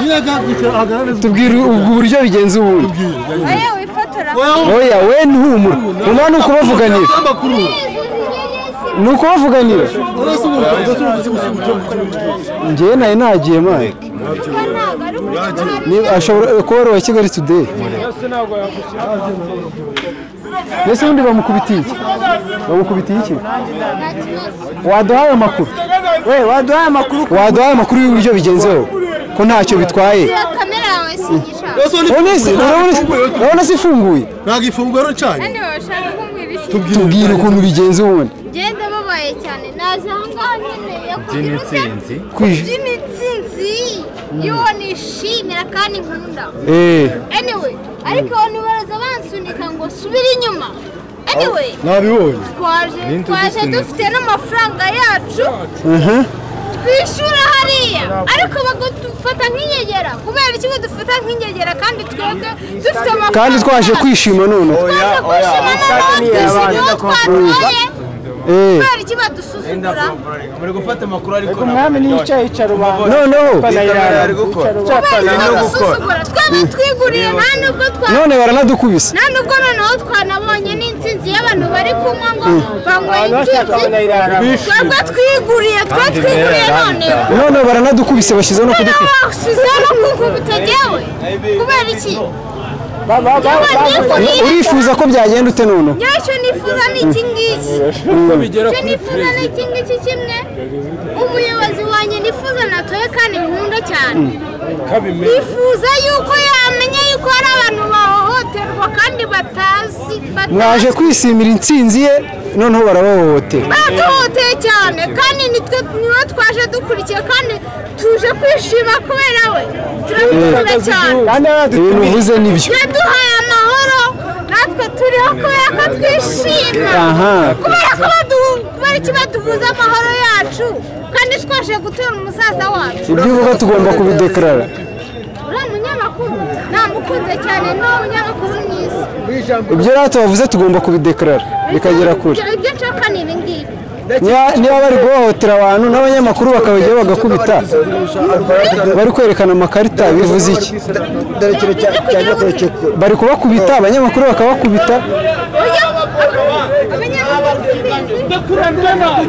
niba byagutse agaragaza tubwire ubwo buryo bigenza ubundi Aye wifotora oya we ntumura umuntu ni ukubavuganira amakuru ni ukubavuganira urasa ubu udasubiza gusa uburyo bw'ubucuruzi njyewe nayo nagiye mike ko ntabwo ari umunyarwanda Ni- ashobora kuba ari uwa kigali today mbese ubundi bamukubitiye iki bamukubitiye iki nta kibazo waduhaye amakuru we waduhaye amakuru waduhaye amakuru y'uburyo bigenzeho ko ntacyo bitwaye iyo kamera yawe si igishanga urasa Urabona si- urabona- urabona si ifunguye ntabwo ifunguye rero ncanye kandi bashaka kumbwira iki tubwire ukuntu bigenze ubundi ngenda babaye cyane naje aha ngaha nkeneye kugira utsinzi Kwij- by'imitsinzi y'uwo nishimira kandi nkunda Eh, anyway ariko abantu baraza bansunika ngo subire inyuma anyway nabibonye twaje twaje dufite n'amafaranga yacu aha. twishyura hariya ariko bagufata nk'inyegera kubera ikigo dufata nk'inyegera kandi twebwe dufite amafaranga kandi twaje kwishima noneho twaje kwishima noneho twishimiye uwo twatoye Eh, kubera iki badusuzugura muri gufata amakuru ariko umwami niyo yicaye yicara abantu noneho ari gukora kubera iki Nta no gukora. badusuzugura twaba twiguriye nta nubwo twa none baranadukubise nta nubwo noneho twanabonye n'insinzi y'abantu bari kunywa ngo banyweye insinzi twebwe twiguriye twe twiguriye noneho none baranadukubise bashyizeho no nawe kudukubita washyizeho no kukubita jyewe kubera iki urifuza ko byagenda ute noneho njyewe icyo nifuza ni iki ngiki icyo nifuza ni iki ngiki kimwe umuyobozi wanjye nifuza natoye kandi nkunda cyane nifuza yuko yamenya yuko hari abantu bahohoterwa kandi batazi batazi- mwaje kwisimira intsinzi ye noneho barabahohotera batuhuteye cyane kandi nitwe niwe twaje dukurikiye kandi tuje kwishima kubera we turamukunda cyane ibintu uvuze nibyo yaduhaye amahoro natwe turiho kubera ko twishima Aha. kubera ko badu- kubera iki baduhuza amahoro yacu kandi twaje gutura umusaza wacu ibyo uvuga tugomba kubidekarara uriya munyamakuru namukunze cyane ni uwo munyamakuru mwiza ibyo rero tubavuze tugomba kubidekarara bikagera kure ibyo nshaka ni ibi ngibi Niba- niba bari guhohotera abantu n'abanyamakuru bakabajyaho bagakubita bari kwerekana amakarita bivuze iki dore ikintu cya- cyajya kurekeka bari kubakubita abanyamakuru bakabakubita Oya, abanyamakuru mbizi.